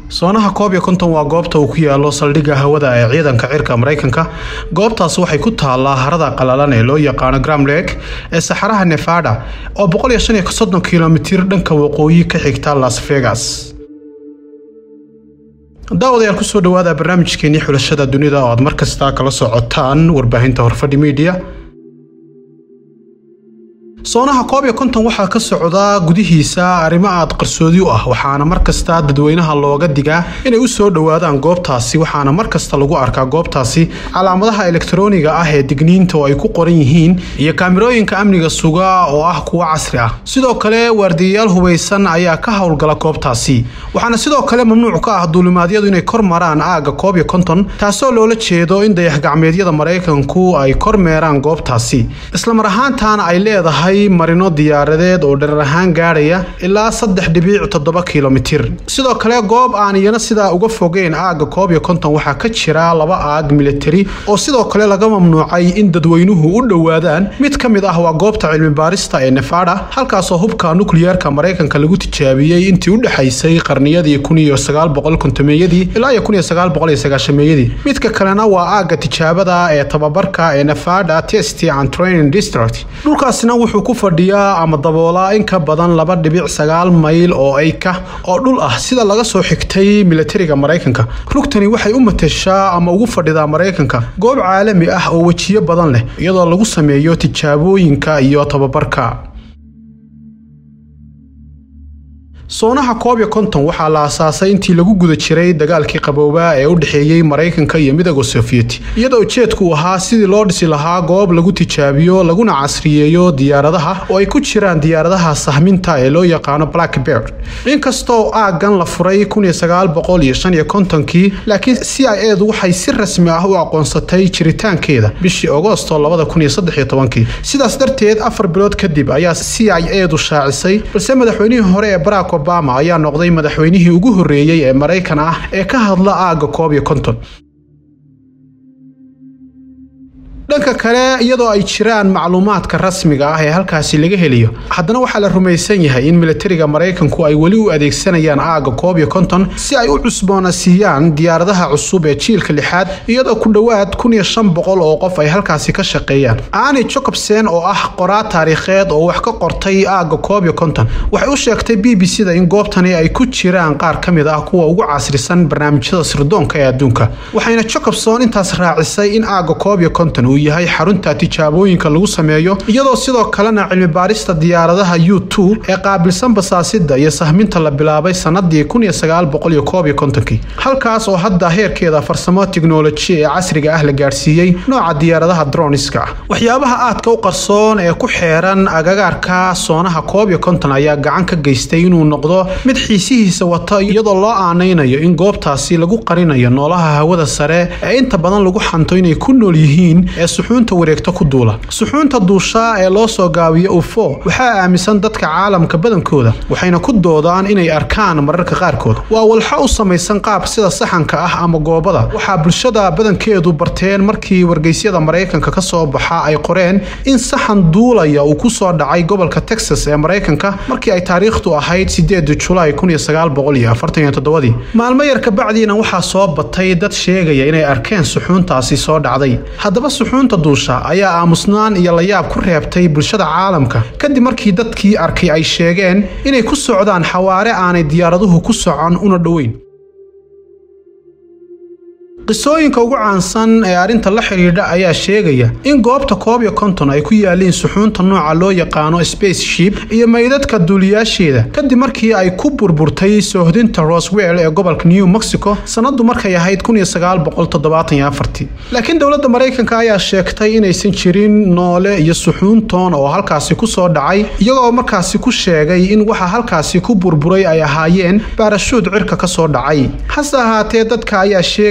soonaha koob iyo konton waa goobta uu ku yaalo saldhigga hawada ee ciidanka cirka maraykanka goobtaas waxay ku taallaa harada qalalan ee loo yaqaano gram lake ee saxaraha nevada oo kilomitir dhanka waqooyi ka xigta las vegas daawadayaal kusoo dhawaada barnaamijkeenii xulashada dunida oo aad mar kasta kala socotaan warbaahinta horfadhi miidiya soonaha koob iyo konton waxaa ka socda gudihiisa arrimo aad qarsoodi u ah waxaana mar kasta dadweynaha looga digaa inay u soo dhowaadaan goobtaasi waxaana mar kasta lagu arkaa goobtaasi calaamadaha elektarooniga ah ee digniinta oo ay ku qoran yihiin iyo kaamirooyinka amniga suga oo ah kuwo casri ah sidoo kale waardiyayaal hubaysan ayaa ka howlgala goobtaasi waxaana sidoo kale mamnuuc ka ah duulimaadyadu inay kor maraan aagga koob iyo konton taasoo loola jeedo in dayax-gacmeedyada maraykanku ay kor meeraan goobtaasi islamar ahaantaana ay leedahay marino diyaaradeed oo dherer ahaan gaadhaya ilaa saddex dhibiic toddoba kilomitir sidoo kale goob aan iyana sidaa uga fogeyn aagga koob iyo konton waxaa ka jira laba aag militari oo sidoo kale laga mamnuucay in dadweynuhu u dhowaadaan mid ka mid ah waa goobta cilmi baarista ee nevada halkaasoo hubka nukliyeerka maraykanka lagu tijaabiyey intii u dhexaysay qarniyadii kuniyosagaalboqolkontomeeyadii ilaa iyo kuniyosagaalboqoliyosagaashameeyadii midka kalena waa aagga tijaabada ee tababarka ee nevada test and training district dhulkaasina wuxuu ku fadhiyaa ama daboolaa in ka badan laba dhibic sagaal mayl oo ayka oo dhul ah sida laga soo xigtay militariga maraykanka rugtani waxay u mateshaa ama ugu fadhidaa maraykanka goob caalami ah oo wejiyo badan leh iyadoo lagu sameeyo tijaabooyinka iyo tababarka soonaha koob iyo konton waxaa la asaasay intii lagu guda jiray dagaalkii qaboobaa ee u dhexeeyey maraykanka iyo midooda sofiyeeti iyadoo ujeedku ahaa sidii loo dhisi lahaa goob lagu tijaabiyo laguna casriyeeyo diyaaradaha oo ay ku jiraan diyaaradaha sahminta ee loo yaqaano blackbird inkastoo aaggan la furay kii laakiin c i edu waxay si rasmi ah u aqoonsatay jiritaankeeda bishii agosto sidaas darteed afar bilood kadib ayaa c i edu shaacisay balse madaxweynihii hore ee barack obama ayaa noqday madaxweynihii ugu horreeyey ee maraykan ah ee ka hadla aagga koob iyo konton dhanka kale iyadoo ay jiraan macluumaadka rasmiga ah ee halkaasi laga helayo haddana waxaa la rumaysan yahay in militariga maraykanku ay weli u adeegsanayaan aagga koob iyo konton si ay u cusboonasiiyaan diyaaradaha cusub ee jiilka lixaad iyadoo ku dhowaad kun iyo shan boqol oo qof ay halkaasi ka shaqeeyaan ani jacobsen oo ah qoraa taariikheed oo wax ka qortay aagga koob iyo konton waxay u sheegtay b b c da in goobtani ay ku jiraan qaar ka mid ah kuwa ugu casrisan barnaamijyada sirdoonka ee adduunka waxayna jacobson intaas raacisay in aagga koob iyo konton yahay xarunta tijaabooyinka lagu sameeyo iyadoo sidoo kalena cilmi baarista diyaaradaha u t ee qaabilsan basaasida iyo sahminta la bilaabay sanadii halkaas oo hadda heerkeeda farsamo tiknoloji ee casriga ah la gaadhsiiyey nooca diyaaradaha droniska ah waxyaabaha aadka u qarsoon ee ku xeeran agagaarka soonaha koob iyo konton ayaa gacan ka geystay inuu noqdo mid xiisihiisa wata iyadoo loo aanaynayo in goobtaasi lagu qarinayo noolaha hawada sare ee inta badan lagu xanto inay ku nool yihiin ee suxuunta wareegto ku duula suxuunta duusha ee loo soo gaabiyo ufo waxaa aaminsan dadka caalamka badankooda waxayna ku doodaan inay arkaan mararka qaarkood waa walxo u samaysan qaab sida saxanka ah ama goobada waxaa bulshada badankeedu barteen markii wargeysyada maraykanka ka soo baxa ay qoreen in saxan duulaya uu ku soo dhacay gobolka texas ee maraykanka markii ay taariikhdu ahayd sideeda julaay maalmo yar kabacdiina waxaa soo batay dad sheegaya inay arkeen suxuuntaasi soo dhacday haddaba suxuunta duusha ayaa aamusnaan iyo layaab ku reebtay bulshada caalamka kadib markii dadkii arkay ay sheegeen inay ku socdaan xawaare aanay diyaaraduhu ku socon una dhoweyn qisooyinka ugu caansan ee arrinta la xidhiidha ayaa sheegaya in goobta koob iyo konton ay ku yaaliin suxuunta nooca loo yaqaano spaceship iyo meydadka duuliyaasheeda kadib markii ay ku burburtay soohdinta roswell ee gobolka new mexico sannadu markay ahayd laakiin dowladda maraykanka ayaa sheegtay inaysan jirin noole iyo suxuuntoon oo halkaasi ku soo dhacay iyagoo markaasi ku sheegay in waxa halkaasi ku burburay ay ahaayeen baarashuud cirka ka soo dhacay hase ahaatee dadka ayaa sheegaya inay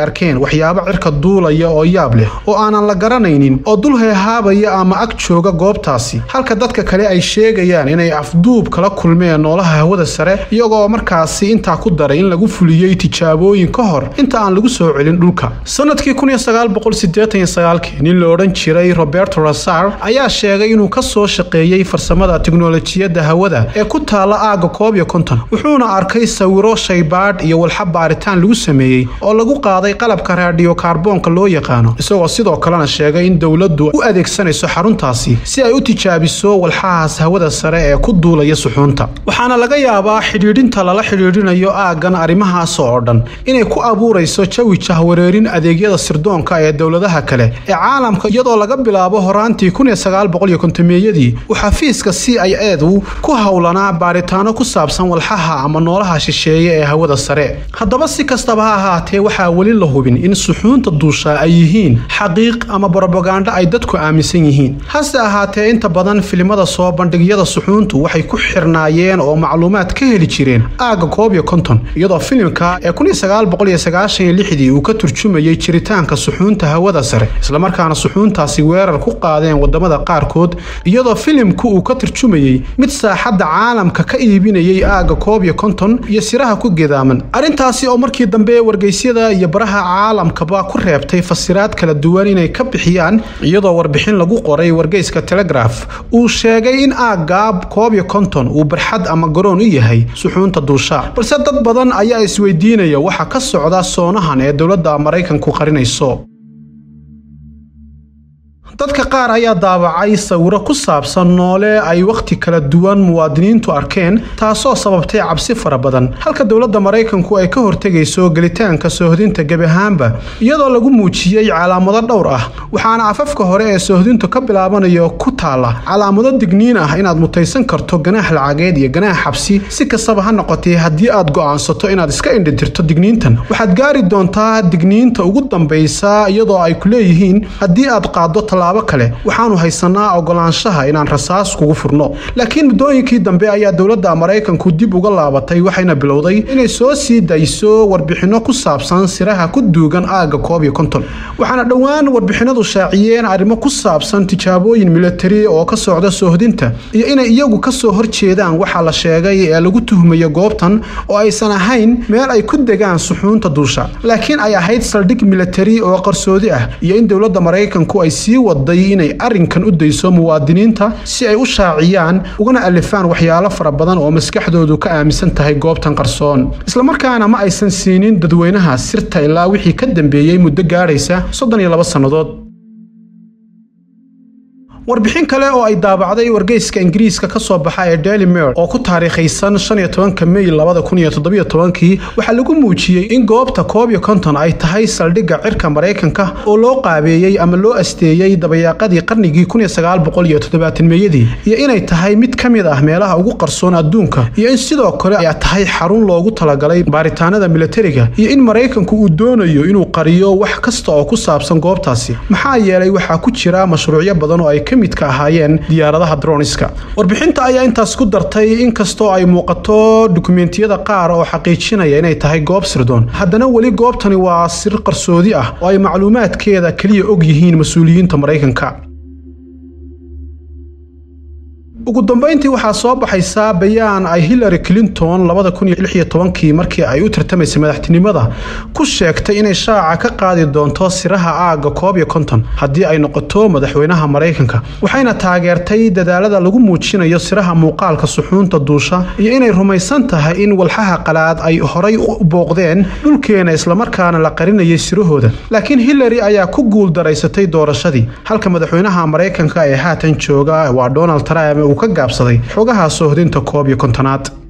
arkeen waxyaabo cirka duulaya oo yaab leh oo aanan la garanaynin oo dul heehaabaya ama ag jooga goobtaasi halka dadka kale ay sheegayaan inay afduub kala kulmeen noolaha hawada sare iyagoo markaasi intaa ku daray in lagu fuliyey tijaabooyin ka hor inta aan lagu soo celin dhulka sanadkii nin la odhan jiray roberto rasar ayaa sheegay inuu ka soo shaqeeyey farsamada tiknolojiyadda hawada ee ku taala aagga koob iyo konton wuxuuna arkay sawiro shaybaadh iyo walxa baaritaan lagu sameeyey oo lagu qaaday qalabka raadiyo kaarboonka loo yaqaano isagoo sidoo kalena sheegay in dowladdu u adeegsanayso xaruntaasi si ay u tijaabiso walxahaas hawada sare ee ku duulaya suxuunta waxaana laga yaabaa xidhiidhinta lala xidhiidhinayo aaggan arrimahaas oo dhan inay ku abuurayso jawi jahwareerin adeegyada sirdoonka ee dowladaha kale ee caalamka iyadoo laga bilaabo horaantii meeyadii uu xafiiska c i edu ku howlanaa baaritaano ku saabsan walxaha ama noolaha shisheeye ee hawada sare haddaba si kastaba ha ahaatee waxaa weli la hubin in suxuunta duusha ay yihiin xaqiiq ama brobagandho ay dadku aaminsan yihiin hase ahaatee inta badan filimada soo bandhigyada suxuuntu waxay ku xirnaayeen oo macluumaad ka heli jireen aagga koob iyo konton iyadoo filimka ee dii uu ka turjumayey jiritaanka suxuunta hawada sare islamarkaana suxuuntaasi weerar ku qaadeen wadamada qaarkood iyadoo filimku uu ka turjumayey mid saaxadda caalamka ka iibinayay aagga koob iyo konton iyo siraha ku gedaaman arrintaasi oo markii dambe wargeysyada iyo baraha caalamkaba ku reebtay fasiraad kala duwan inay ka bixiyaan iyadoo warbixin lagu qoray wargeyska telegraf uu sheegay in aagga koob iyo konton uu barxad ama garoon u yahay suxuunta duusha balse dad badan ayaa isweydiinaya waxa ka socda soonahan ee dowladda maraykanku qarinayso dadka qaar ayaa daabacay sawiro ku saabsan noole ay wakhti kala duwan muwaadiniintu arkeen taasoo sababtay cabsi fara badan halka dowladda maraykanku ay ka hortegayso gelitaanka soohdinta gebi ahaanba iyadoo lagu muujiyey calaamado dhowr ah waxaana afafka hore ee soohdintu ka bilaabanayo ku taala calaamado digniin ah inaad mutaysan karto ganaax lacageed iyo ganaax xabsi si kastaba ha noqotee haddii aad go'aansato inaad iska indhitirto digniintan waxaad gaari doontaa digniinta ugu dambaysa iyadoo ay ku leeyihiin haddii aad qaaddo tallaabo kale waxaanu haysanaa ogolaanshaha inaan rasaas kugu furno laakiin muddooyinkii dambe ayaa dowladda maraykanku dib uga laabatay waxayna bilowday inay soo sii dayso warbixinno ku saabsan siraha ku duugan aagga koob iyo konton waxaana dhowaan warbixinadu shaaciyeen arrimo ku saabsan tijaabooyin militari oo ka socda soohdinta iyo inay iyagu ka soo horjeedaan waxa la sheegay ee lagu tuhmayo goobtan oo aysan ahayn meel ay ku degaan suxuunta duusha laakiin ay ahayd saldhig militari oo qarsoodi ah iyo in dowladda maraykanku ay sii waday inay arrinkan u dayso muwaadiniinta si ay u shaaciyaan ugana alifaan waxyaalo fara badan oo maskaxdoodu ka aaminsan tahay goobtan qarsoon islamarkaana ma aysan siinin dadweynaha sirta ilaa wixii ka dambeeyey muddo gaadhaysa soddon iyo laba sannadood warbixin kale oo ay daabacday wargeyska ingiriiska ka soo baxa ee daily mail oo ku taariikhaysan mey waxaa lagu muujiyey in goobta koob iyo konton ay tahay saldhigga cirka maraykanka oo loo qaabeeyey ama loo asteeyey dabayaaqadii qarnigii meeyadii iyo inay tahay mid ka mid ah meelaha ugu qarsoon adduunka iyo in sidoo kale ay tahay xarun loogu talagalay baaritaanada militariga iyo in maraykanku uu doonayo inuu qariyo wax kasta oo ku saabsan goobtaasi maxaa yeelay waxaa ku jira mashruucyo badan oo ay ka midka ahaayeen diyaaradaha droniska warbixinta ayaa intaas ku dartay inkastoo ay muuqato dukumentiyada qaar oo xaqiijinaya inay tahay goob sirdoon haddana weli goobtani waa sir qarsoodi ah oo ay macluumaadkeeda keliya og yihiin mas-uuliyiinta maraykanka ugu dambayntii waxaa soo baxaysaa bayaan ay hillary clinton kii markii ay u tartamaysay madaxtinimada ku sheegtay inay shaaca ka qaadi doonto siraha aagga koob iyo konton haddii ay noqoto madaxweynaha maraykanka waxayna taageertay dadaalada lagu muujinayo siraha muuqaalka suxuunta duusha iyo inay rumaysan tahay in walxaha qalaad ay horay u booqdeen dhulkeena islamarkaana la qarinayay sirahooda laakiin hillary ayaa ku guul daraysatay doorashadii halka madaxweynaha maraykanka ee haatan jooga waa donald trump uu ka gaabsaday xogaha soohdinta koob iyo kontonaad